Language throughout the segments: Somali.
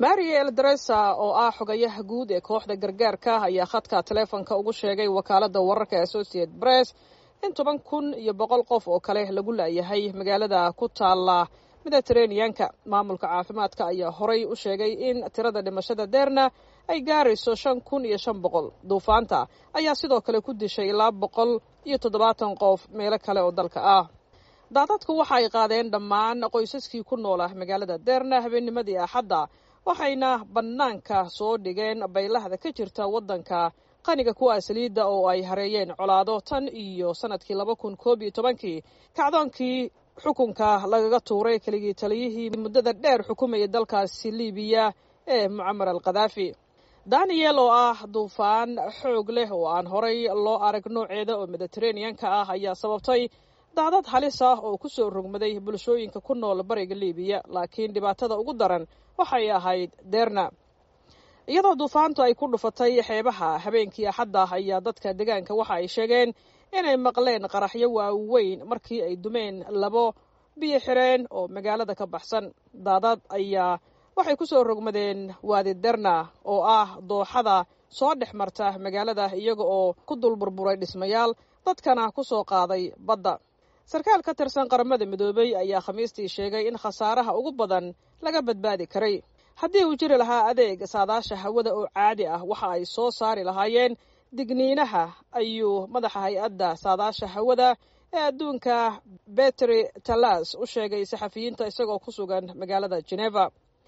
maria eldaresa oo ah xogayaha guud ee kooxda gargaarka ayaa khadka taleefonka ugu sheegay wakaaladda wararka associate press in toban kun iyo boqol qof oo kale lagu laayahay magaalada ku taala mediteraneanka maamulka caafimaadka ayaa horay u sheegay in tirada dhimashada deerna ay gaarayso shan kun iyo shan boqol duufaanta ayaa sidoo kale ku dishay ilaa boqol iyo toddobaatan qof meelo kale oo dalka ah daadadku waxa ay qaadeen dhammaan qoysaskii ku noola magaalada deerna habeennimadii axadda waxayna bannaanka soo dhigeen baylahda ka jirta waddanka qaniga kuwa saliidda oo ay hareeyeen colaado tan iyo sannadkii laba kun koob iyo tobankii kacdoonkii xukunka lagaga tuuray keligii taliyihii muddada dheer xukumayay dalkaasi libiya ee mucamar al khadaafi daniel oo ah duufaan xoog leh oo aan horay loo arag nooceeda oo mediteraneanka ah ayaa sababtay daadad halis ah oo ku soo rogmaday bulshooyinka ku nool bariga libiya laakiin dhibaatada ugu daran waxay ahayd deerna iyadoo duufaantu ay ku dhufatay xeebaha habeenkii axadda ayaa dadka deegaanka waxa ay sheegeen inay maqleen qaraxyo waaweyn markii ay dumeen labo biyo xireen oo magaalada ka baxsan daadad ayaa waxay ku soo rogmadeen waadi derna oo ah dooxada soo dhex marta magaalada iyaga oo ku dul burburay dhismayaal dadkana ku soo qaaday badda sarkaal ka tirsan qaramada midoobey ayaa khamiistii sheegay in khasaaraha ugu badan laga badbaadi karay haddii uu jiri lahaa adeeg saadaasha hawada oo caadi ah waxa ay soo saari lahaayeen digniinaha ayuu madaxa hay-adda saadaasha hawada ee adduunka betri talas u sheegay saxafiyiinta isagoo ku sugan magaalada geneva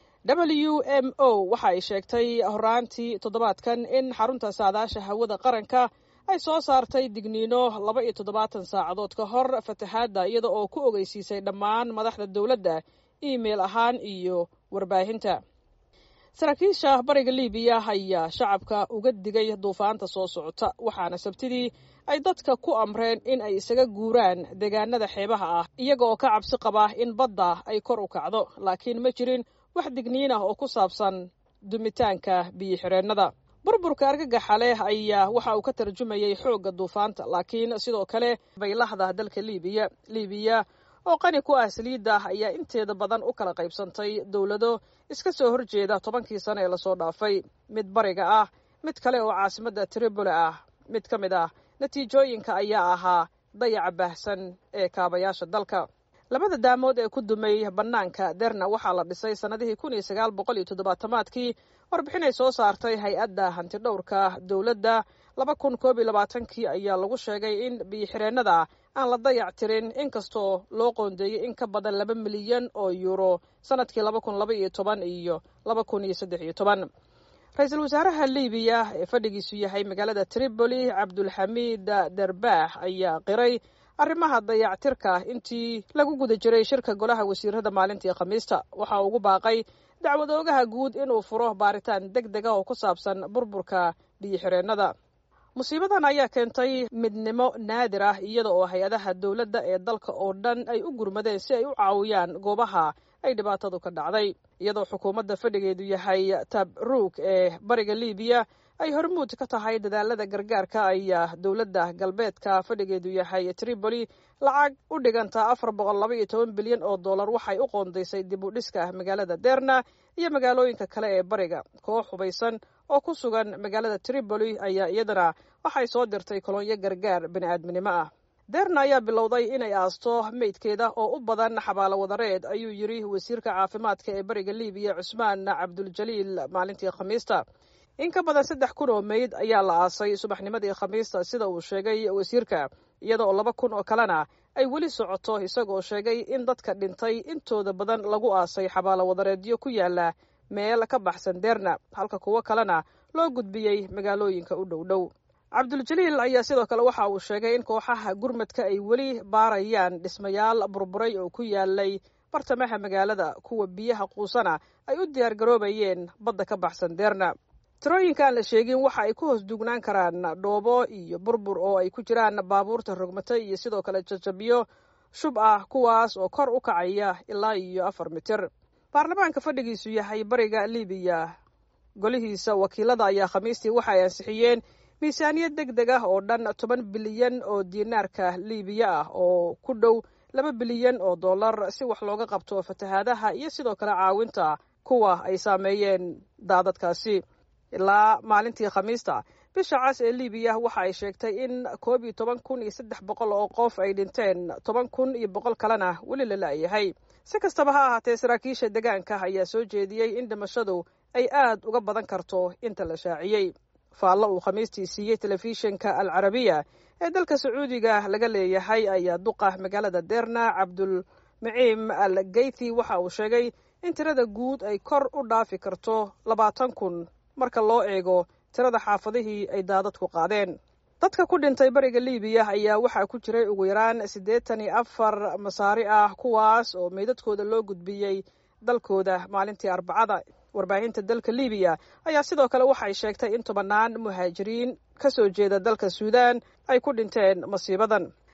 w m o waxa ay sheegtay horaantii toddobaadkan in xarunta saadaasha hawada qaranka ay soo saartay digniino laba iyo toddobaatan saacadood ka hor fatahaadda iyada oo ku ogeysiisay dhammaan madaxda dowladda email ahaan iyo warbaahinta saraakiisha bariga libiya ayaa shacabka uga digay duufaanta soo socota waxaana sabtidii ay dadka ku amreen in ay isaga guuraan deegaanada xeebaha ah iyaga oo ka cabsi qaba in badda ay kor u kacdo laakiin ma jirin wax digniin ah oo ku saabsan dumitaanka biyo-xireennada burburka argagaxa leh ayaa waxa uu ka tarjumayay xoogga duufaanta laakiin sidoo kale baylahda dalka libiya libiya oo qani ku ah saliidda ayaa inteeda badan u kala qaybsantay dowlado iska soo horjeeda tobankii sano ee lasoo dhaafay mid bariga ah mid kale oo caasimadda tripoli ah mid ka mid ah natiijooyinka ayaa ahaa dayaca baahsan ee kaabayaasha dalka labada daamood ee ku dumay bannaanka derna waxaa la dhisay sannadihii kun iyo sagaal boqol iyo toddobaatamaadkii warbixinay soo saartay hay-adda hantidhowrka dowladda laba kun koob iyo labaatankii ayaa lagu sheegay in biyo-xireennada aan la dayac tirin inkastoo loo qoondeeyey in ka badan laba milyan oo yuuro sannadkii laba kun laba iyo toban iyo laba kun iyo saddex iyo toban ra-iisul wasaaraha libiya ee fadhigiisu yahay magaalada tripoli cabdulxamiid derbaax ayaa qiray arrimaha dayactirka intii lagu guda jiray shirka golaha wasiirada maalintii khamiista waxa uu ugu baaqay dacwad oogaha guud inuu furo baaritaan deg deg ah oo ku saabsan burburka biyo-xireennada musiibadan ayaa keentay midnimo naadir ah iyada oo hay-adaha dowladda ee dalka oo dhan ay u gurmadeen si ay u caawiyaan goobaha ay dhibaatadu ka dhacday iyadoo xukuumadda fadhigeedu yahay tabruuk ee bariga libiya ay hormuud ka tahay dadaalada gargaarka ayaa dowladda galbeedka fadhigeedu yahay tripoli lacag u dhiganta afar boqol laba iyo toban bilyan oo dollar waxay u qoondaysay dib u dhiska magaalada derna iyo magaalooyinka kale ee bariga koox hubaysan oo ku sugan magaalada tripoli ayaa iyadana waxay soo dirtay kolonyo gargaar bini-aadminimo ah derna ayaa bilowday inay aasto meydkeeda oo u badan xabaalo wadareed ayuu yidri wasiirka caafimaadka ee bariga libiya cusmaan cabduljaliil maalintii khamiista in ka badan saddex kun oo meyd ayaa la aasay subaxnimadii khamiista sida uu sheegay wasiirka iyada oo laba kun oo kalena ay weli socoto isagoo sheegay in dadka dhintay intooda badan lagu aasay xabaalo wadareedyo ku yaala meel ka baxsan derna halka kuwo kalena loo gudbiyey magaalooyinka u dhow dhow cabduljaliil ayaa sidoo kale waxa uu sheegay in kooxaha gurmadka ay weli baarayaan dhismayaal burburay oo ku yaalay bartamaha magaalada kuwa biyaha quusana ay u diyaar garoobayeen badda ka baxsan derna tirooyinka aan la sheegin waxa ay ku hoos duugnaan karaan dhoobo iyo burbur oo ay ku jiraan baabuurta rogmatay iyo sidoo kale jajabyo shub ah kuwaas oo kor u kacaya ilaa iyo afar mitir baarlamaanka fadhigiisu yahay bariga libiya golihiisa wakiilada ayaa khamiistii waxa ay ansixiyeen miisaaniyad deg deg ah oo dhan toban bilyan oo diinaarka libiya ah oo ku dhow laba bilyan oo dollar si wax looga qabto fatahaadaha iyo sidoo kale caawinta kuwa ay saameeyeen daadadkaasi ilaa maalintii khamiista bisha cas ee libiya waxa ay sheegtay in koob iyo toban kun iyo saddex boqol oo qof ay dhinteen toban kun iyo boqol kalena weli la la'yahay si kastaba ha ahaatee saraakiisha deegaanka ayaa soo jeediyey in dhimashadu ay aad uga badan karto inta la shaaciyey faallo uu khamiistii siiyey telefishinka al carabiya ee dalka sacuudiga laga leeyahay ayaa duqa magaalada derna cabdul maciim al geythi waxa uu sheegay in tirada guud ay kor u dhaafi karto labaatan kun marka loo eego tirada xaafadihii ay daadadku qaadeen dadka ku dhintay bariga libiya ayaa waxaa ku jiray ugu yaraan siddeetan iyo afar masaari ah kuwaas oo meydadkooda loo gudbiyey dalkooda maalintii arbacada warbaahinta dalka libiya ayaa sidoo kale waxay sheegtay in tobannaan muhaajiriin ka soo jeeda dalka suudaan ay ku dhinteen masiibadan